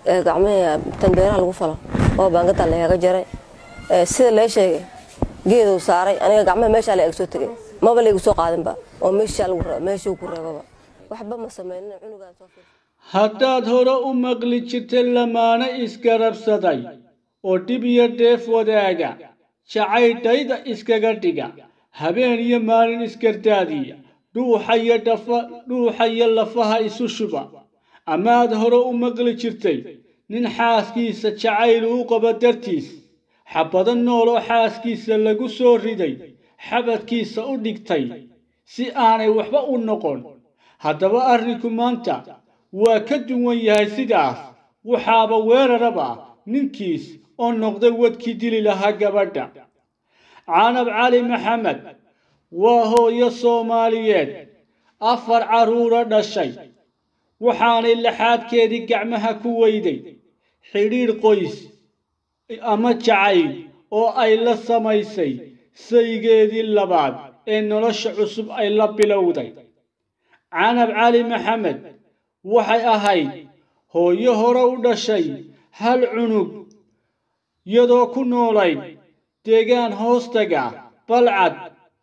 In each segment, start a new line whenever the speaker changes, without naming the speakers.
gacmahii tanbeeraha lagu falo oo baangada lagaga jaray sida lee sheegay geeduu saaray aniga gacmaha meeshaa la eg soo tegay maba laygu soo qaadinba oo meeshuu ku reebaba waxba ma samaynin cunugaan soo fiir
haddaad hore u maqli jirtay lamaane isgarabsaday oo dhib iyo dheef wadaaga jacaydhayda iskaga dhiga habeen iyo maalin isgardaadiya dhuuxa iyo dhafa dhuuxa iyo lafaha isu shuba amaad hore u maqli jirtay nin xaaskiisa jacayl uu qabo dartiis xabado nooloo xaaskiisa lagu soo riday xabadkiisa u dhigtay si aanay waxba u noqon haddaba arrinku maanta waa ka duwan yahay sidaas waxaaba weeraraba ninkiis oo noqday wadkii dili lahaa gabadha canab cali maxamed waa hooyo soomaaliyeed afar carruuro dhashay waxaanay laxaadkeedii gacmaha ku weyday xidhiidh qoys ama jacayl oo ay la samaysay saygeedii labaad ee nolosha cusub ay la bilowday canab cali maxamed waxay ahayd hooyo hore u dhashay hal cunug iyadoo ku noolayd deegaan hoostaga balcad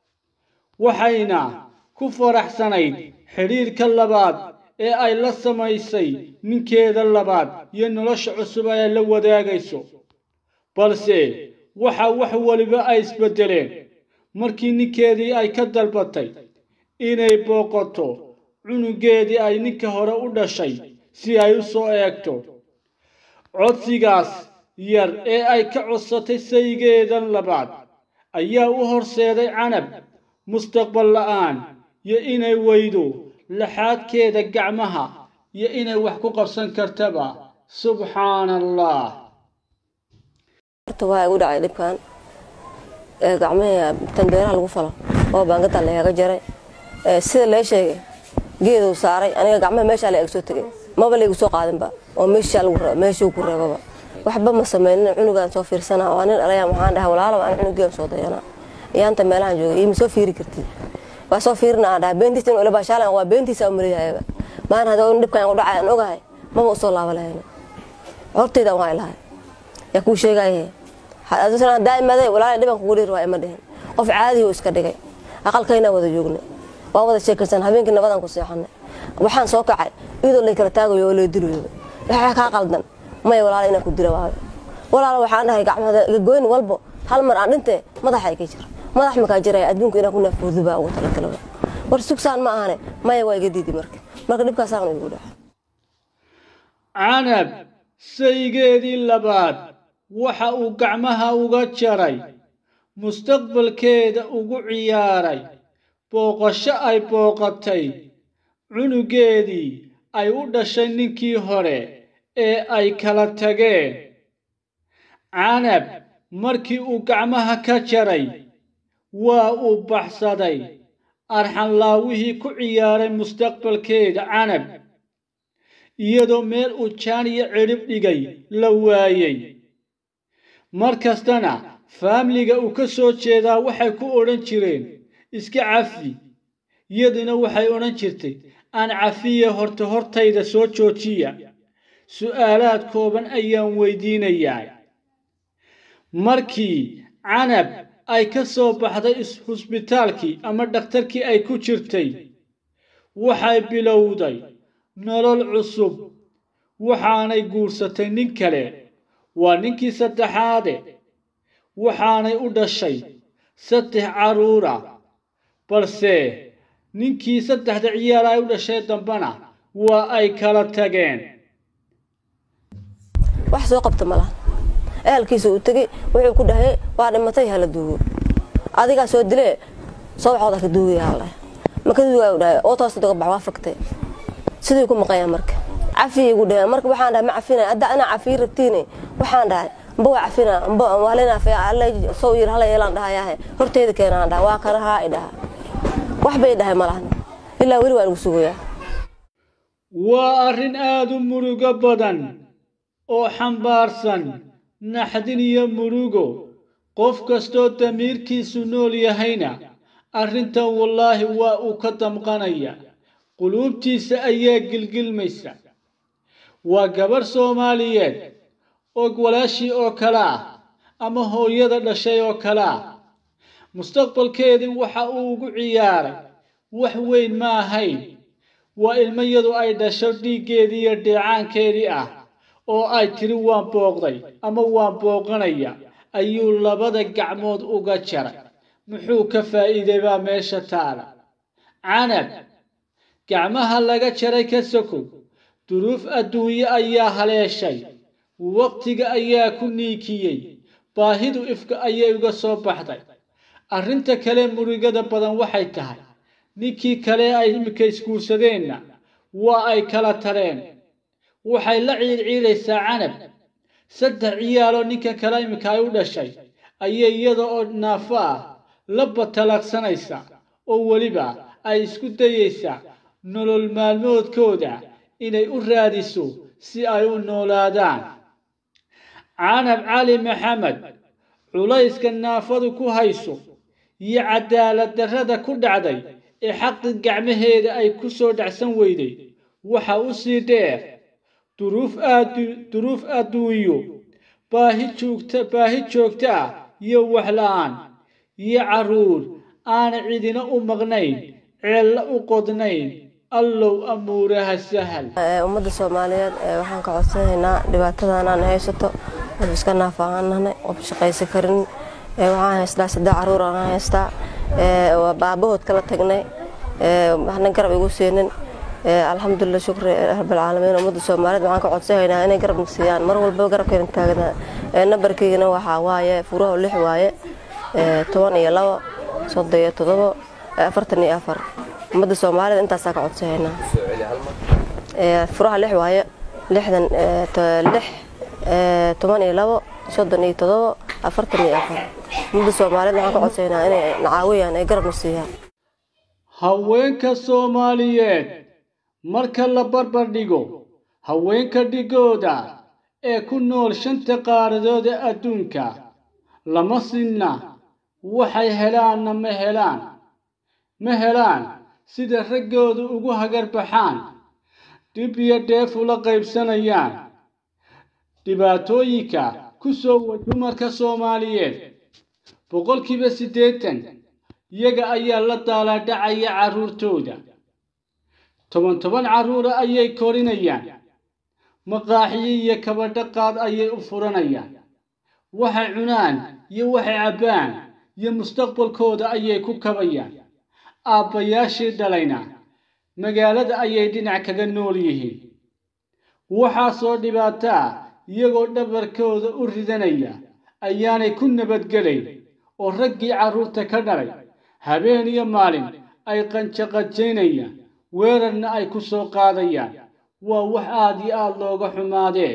waxayna ku faraxsanayd xidhiidhka labaad ee ay la samaysay ninkeeda labaad iyo nolosha cusub ay la wadaagayso balse waxa wax weliba ay isbeddeleen markii ninkeedii ay ka dalbatay inay booqato cunugeedii ay ninka hore u dhashay si ay u soo eegto codsigaas yar ee ay ka codsatay saygeedan labaad ayaa u horseeday canab mustaqbal la'aan iyo inay weydo laxaadkeeda gacmaha iyo inay wax ku qabsan kartaba subxaana allah
horta waa igu dhacay dhibkan gacmahii tanbeeraha lagu falo oo baangada lagaga jaray sida lee sheegay geeduu saaray aniga gacmaha meeshaa la eg soo tegay maba laygu soo qaadinba oo meeshuu ku reebaba waxba ma samaynin cunugaan soo fiirsana waa nin dhalaya waxaan dhahay walaalow aan cunugean soo dayana iyaanta meelahan joogay ima soo fiiri kartid waa soo fiirina aan dhahay beentiisa inuu ilabashaalan waa beentiisa u maleeyahayba maalin haddii in dhibkan u dhacay aan ogahay maba usoo laaba lahayno hortaydan waa ilahay yaa kuu sheegaye daaimaday walaala dhiban kugu dhir waa ima dhihin qof caadihi u iska dhigay aqalkaynaa wada joognay waa wada sheekaysan habeenkii nabadaan ku seexanay waxaan soo kacay iyadoo lay kala taagayo oo lay dilayo waxaa kaa qaldan maya walaala inaan ku dila waayo walaala waxaan dhahay gacmada goyn walbo hal mar aan dhintee madaxa iga jira madax makaa jiraya adduunka inaan ku naafoodi baa ugu talagalaba war sugsaan ma ahane maya waa iga diidi marka marka dhibkaasaan igu dhaca
canab saygeedii labaad waxa uu gacmaha uga jaray mustaqbalkeeda ugu ciyaaray booqasho ay booqatay cunugeedii ay u dhashay ninkii hore ee ay kala tageen canab markii uu gacmaha ka jaray waa uu baxsaday arxanlaawihii ku ciyaaray mustaqbalkeeda canab iyadoo meel uu jaan iyo cidhib dhigay la waayey mar kastana faamliga uu ka soo jeedaa waxay ku odhan jireen iska cafi iyaduna waxay odhan jirtay aan cafiya horta hortayda soo joojiya su'aalaad kooban ayaan weydiinayaa markii canab ay ka soo baxday husbitaalkii ama dhakhtarkii ay ku jirtay waxay bilowday nolol cusub waxaanay guursatay nin kale waa ninkii saddexaade waxaanay u dhashay saddex carruura balse ninkii saddexda ciyaal ay u dhashay dambana waa ay kala tageen
wax soo qabta malaha ehelkiisa uu tegey wuxuu ku dhahay waa dhimatay hala duugo adigaa soo dilee soo waxooda ka duugaya haldhahay maka duugaa dhahay oo toosta doga bax waa fagtay sidii ku maqanya marka cafi igu dhaheen marka waxaan dhahay ma cafina hadda anaa cafiyi rabtiine waxaan dhahay mba waa cafina mba walenaafe alla soo yir hala yeelaan dhahayahe horteeda keenaan dhaha waa kana haa i dhaha wax bay dhahay malahan ilaa weli waan igu sugayaa
waa arrin aada u murugo badan oo xambaarsan naxdin iyo murugo qof kastoo damiirkiisu nool yahayna arrintan wallaahi waa uu ka damqanaya quluubtiisa ayaa gilgilmaysa waa gabarh soomaaliyeed og walaashii oo kale ah ama hooyada dhashay oo kale ah mustaqbalkeedii waxa uu ugu ciyaaray wax weyn ma ahayn waa ilmayadu ay dhasho dhiiggeedii iyo dheecaankeedii ah oo ay tiri waan booqday ama waan booqanaya ayuu labada gacmood uga jaray muxuu ka faa'iiday baa meesha taala canab gacmaha laga jaray ka sokow duruuf adduunye ayaa haleeshay waqtiga ayaa ku niikiyey baahidu ifka ayay uga soo baxday arrinta kale murigada badan waxay tahay ninkii kale ay iminka isguursadeenna waa ay kala tareen waxay la ciilciilaysaa canab saddex ciyaaloo ninka kale iminka ay u dhashay ayay iyada oo naafo ah la batalaqsanaysaa oo weliba ay isku dayaysaa nolol maalmoodkooda inay u raadiso si ay u noolaadaan canab cali maxamed culayska naafadu ku hayso iyo cadaalad darrada ku dhacday ee xaqi gacmaheeda ay ku soo dhacsan weyday waxa u sii dheer duruuf adduunyo baahi joogta baahi joogta ah iyo waxla-aan iyo carruur aana cidina u maqnayn ceella u qodnayn allow amuuraha sahal
ummadda soomaaliyeed waxaan ka codsanaynaa dhibaatadan aan haysato qof iska naafa aan nahnay qof shaqaysan karin waxaan haystaa saddex caruur aan haystaa baabahood kala tagnay waxna garab igu siinin alxamdulilah shukri rabbilcaalamiin ummadda soomaaliyeed waxaan ka codsanaynaa inay garab siiyaan mar walba garabkeena taagnaa nambarkeygana waxaa waaye furaha lix waaye toban iyo labo soddon iyo todobo afartan iyo afar ummadda soomaalida intaasaa ka codsanaynaa furaha lix waaye lixdan lix toban iyo labo soddon iyo todobo afartan iyo afar ummadda soomaaliyeed waxaan ka codsanaynaa inay nacaawiyaan ay garabna siiyaan
haweenka soomaaliyeed marka la barbar dhigo haweenka dhigooda ee ku nool shanta qaaradooda adduunka lama sinna waxay helaanna ma helaan ma helaan sida raggoodu ugu hagarbaxaan dhib iyo dheef ula qaybsanayaan dhibaatooyinka ku soo wa dumarka soomaaliyeed boqolkiiba siddeetan iyaga ayaa la daalaadhacaya carruurtooda toban toban carruura ayay korinayaan maqaaxiyo iyo kabadhaqaad ayay u furanayaan waxay cunaan iyo waxay cabbaan iyo mustaqbalkooda ayay ku kabayaan aabbayaashii dhalayna magaalada ayay dhinac kaga nool yihiin waxaasoo dhibaato ah iyagoo dhabarkooda u ridanaya ayaanay ku nabadgelayn oo raggii carruurta ka dhalay habeen iyo maalin ay qanjaqajaynayaan weerarna ay ku soo qaadayaan waa wax aad iyo aad looga xumaadee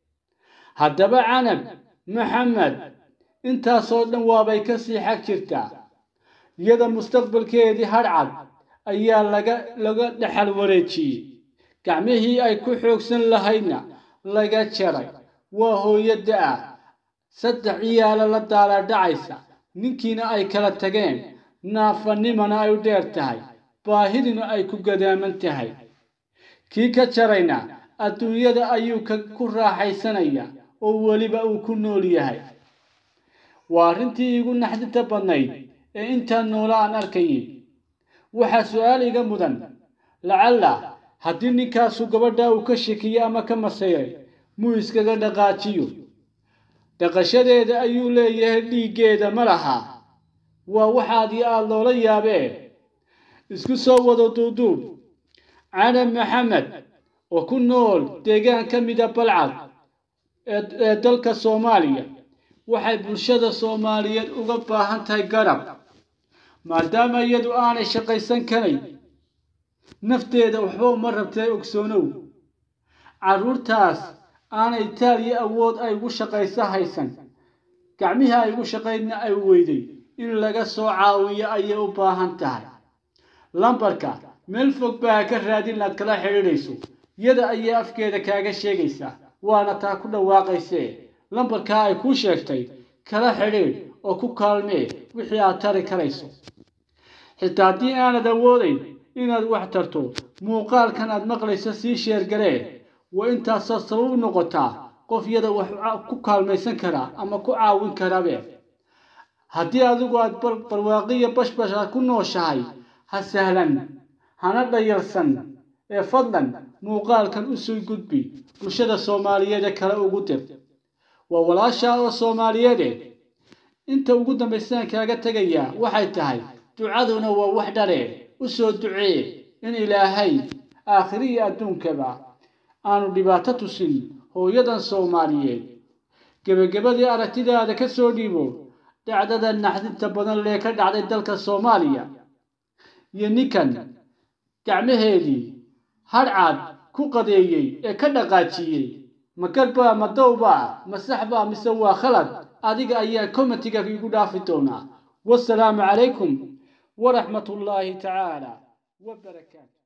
haddaba canab maxamed intaasoo dhan waabay ka sii xag jirtaa iyada mustaqbalkeedii hadhcad ayaa laga laga dhexal wareejiyey gacmihii ay ku xoogsan lahaydna laga jaray waa hooyadda ah saddex ciyaalo la daalaadhacaysa ninkiina ay kala tageen naafanimana ay u dheer tahay baahiduna ay ku gadaaman tahay kii ka jarayna adduunyada ayuu ku raaxaysanayaa oo weliba uu ku nool yahay waa arrintii iigu naxdinta badnayd ee intaan noola aan arkayay waxaa su-aal iga mudan lacalla haddii ninkaasu gabadha uu ka shekiye ama ka masayray muu iskaga dhaqaajiyo dhaqashadeeda ayuu leeyahay dhiiggeeda ma lahaa waa waxaad iyo aada loola yaabee isku soo wado duuduub canab maxamed oo ku nool deegaan ka mida balcad ee dalka soomaaliya waxay bulshada soomaaliyeed uga baahan tahay garab maadaama iyadu aanay shaqaysan karayn nafteeda waxba uma rabtee ogsoonow carruurtaas aanay itaaliya awood ay ugu shaqayso haysan gacmihii ay ugu shaqaydna ay weyday in laga soo caawiyo ayay u baahan tahay lambarka meel fog baa ka raadin inaad kala xidhiidhayso iyada ayay afkeeda kaaga sheegaysaa waana taa ku dhawaaqaysee lambarkaa ay kuu sheegtay kala xidhiidh oo ku kaalmee wixii aad tari karayso xitaa haddii aanad awoodayn inaad wax tarto muuqaalkan aad maqlayso sii sheergaree waa intaasoo sabab u noqotaa qof yada wax ku kaalmaysan karaa ama ku caawin karabe haddii adigu aad barwaaqiya bashbash aad ku nooshahay ha sahlan hana dhayarsan ee fadlan muuqaalkan u soo gudbi bulshada soomaaliyeed ee kale ugu dir waa walaashaa oo soomaaliyeede inta ugu dambaysaan kaaga tegayaa waxay tahay ducaduna waa wax dhare u soo ducee in ilaahay aakhiri iyo adduunkaba aanu dhibaato tusin hooyadan soomaaliyeed gebagabadii aragtidaada ka soo dhiibo dhacdada naxdinta badan lee ka dhacday dalka soomaaliya iyo ninkan gacmaheedii hadhcad ku qadeeyey ee ka dhaqaajiyey ma garbaa ma dowbaa ma saxbaa mise waa khalad adiga ayaa komitiga igu dhaafi doonaa wasalaamu calaykum waraxmat ullaahi tacaala wabarakaatu